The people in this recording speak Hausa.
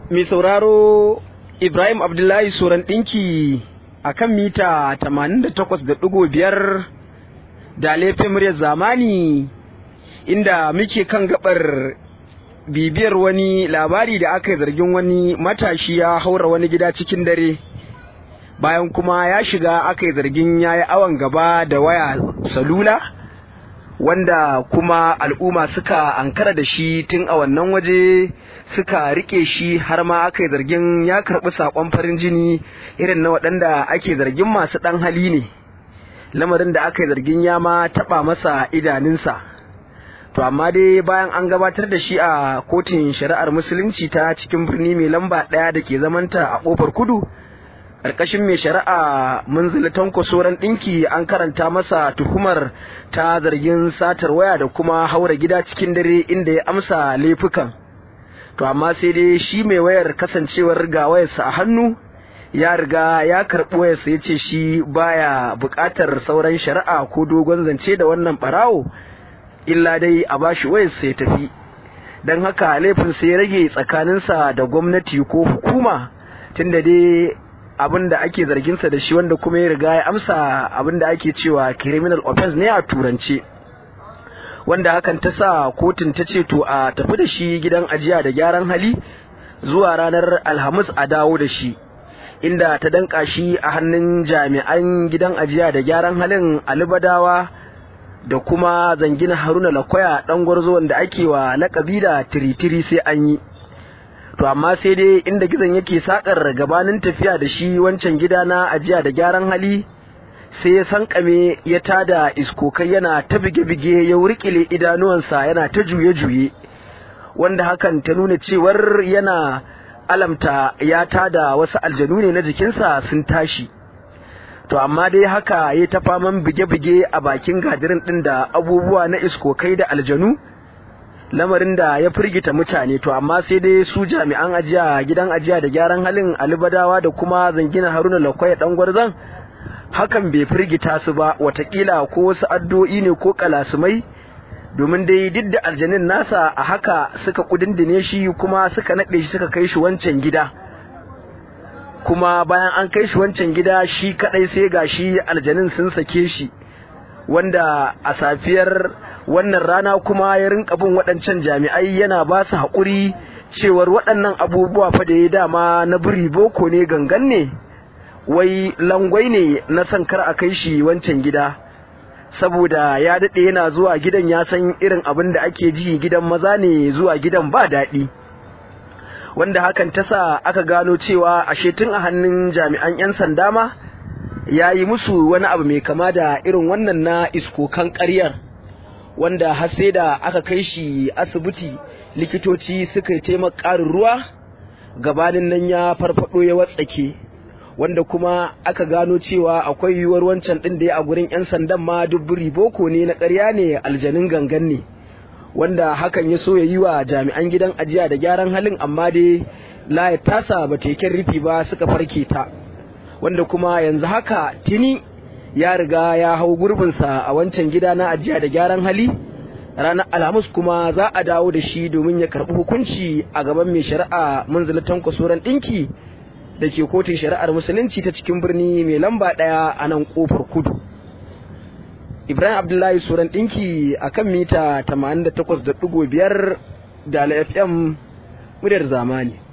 mai sauraro Ibrahim Abdullahi Soran ɗinki a kan mita 88.5 da laifin muryar zamani inda muke kan gabar bibiyar wani labari da aka yi zargin wani matashi ya haura wani gida cikin dare bayan kuma ya shiga aka yi zargin ya yi awon gaba da waya salula wanda kuma al'umma suka ankara da shi tun a wannan waje suka rike shi har ma aka yi zargin ya karɓi saƙon farin jini irin na waɗanda ake zargin masu ɗan hali ne lamarin da aka yi zargin ya ma taɓa masa idanunsa to amma dai bayan an gabatar da shi a kotun shari'ar musulunci ta cikin birni mai lamba ɗaya da ke zamanta a ƙofar kudu ƙarƙashin mai shari'a munzili tanko soran ɗinki an karanta masa tuhumar ta zargin satar waya da kuma haura gida cikin dare inda ya amsa laifukan to amma sai dai shi mai wayar kasancewar ga wayarsa a hannu ya riga ya karɓi wayarsa ya ce shi baya buƙatar sauran shari'a ko dogon zance da wannan ɓarawo illa dai a bashi wayarsa ya tafi don haka laifin sai ya rage tsakaninsa da gwamnati ko hukuma tunda dai abin da ake zarginsa da shi wanda kuma ya riga ya amsa abin da ake cewa criminal offense ne a turance wanda hakan ta sa kotun ta ce to a tafi da shi gidan ajiya da gyaran hali zuwa ranar alhamis a dawo da shi inda ta danka shi a hannun jami'an gidan ajiya da gyaran halin alibadawa da kuma zangina haruna lakwaya dan gwarzo wanda ake wa lakabi da tiritiri sai an yi to amma sai dai inda gizon yake sakar gabanin tafiya da shi wancan gida na ajiya da gyaran hali sai ya sankame ya tada iskokai yana ta bige-bige ya wurkile idanuwansa yana ta juye-juye wanda hakan ta nuna cewar yana alamta ya tada wasu aljanu ne na jikinsa sun tashi to amma dai haka ya ta faman bige-bige a bakin gadirin ɗin da abubuwa na iskokai da aljanu lamarin da ya firgita mutane to amma sai dai su jami'an ajiya gidan ajiya da gyaran halin alibadawa da kuma zangina haruna lakwai dan gwarzan hakan bai firgita su ba watakila ko wasu addu'o'i ne ko kalasumai domin dai duk da aljanin nasa a haka suka kudindine shi kuma suka naɗe shi suka kai shi wancan gida kuma bayan an kai shi wancan gida shi kadai sai ga shi aljanin sun sake shi wanda a safiyar wannan rana kuma ya rinka bin waɗancan jami'ai yana ba su haƙuri cewar waɗannan abubuwa fa da ya dama na biri boko ne gangan ne wai langwai ne na son kar a kai shi wancan gida saboda ya daɗe yana zuwa gidan ya san irin abin da ake ji gidan maza ne zuwa gidan ba daɗi wanda hakan ta sa aka gano cewa ashe tun a hannun jami'an 'yan sanda ma ya yi musu wani abu mai kama da irin wannan na iskokan ƙaryar wanda har sai da aka kai shi asibiti likitoci suka yi taimaka ƙarin ruwa gabanin nan ya farfado ya watsake wanda kuma aka gano cewa akwai yiwuwar wancan ɗin da ya a gurin 'yan sandan ma dubburi boko ne na ƙarya ne aljanin gangan ne wanda hakan ya so ya yi wa jami'an gidan ajiya da gyaran halin amma dai layar tasa ba teken rufi ba suka farke ta wanda kuma yanzu haka tuni ya riga ya hau gurbinsa a wancan gida na ajiya da gyaran hali ranar alhamis kuma za a dawo da shi domin ya karɓi hukunci a gaban mai shari'a munzilatan kwasoran ɗinki da ke kotun shari'ar musulunci ta cikin birni mai lamba ɗaya a nan ƙofar kudu ibrahim abdullahi suran ɗinki a kan mita 88.5 da fm muryar zamani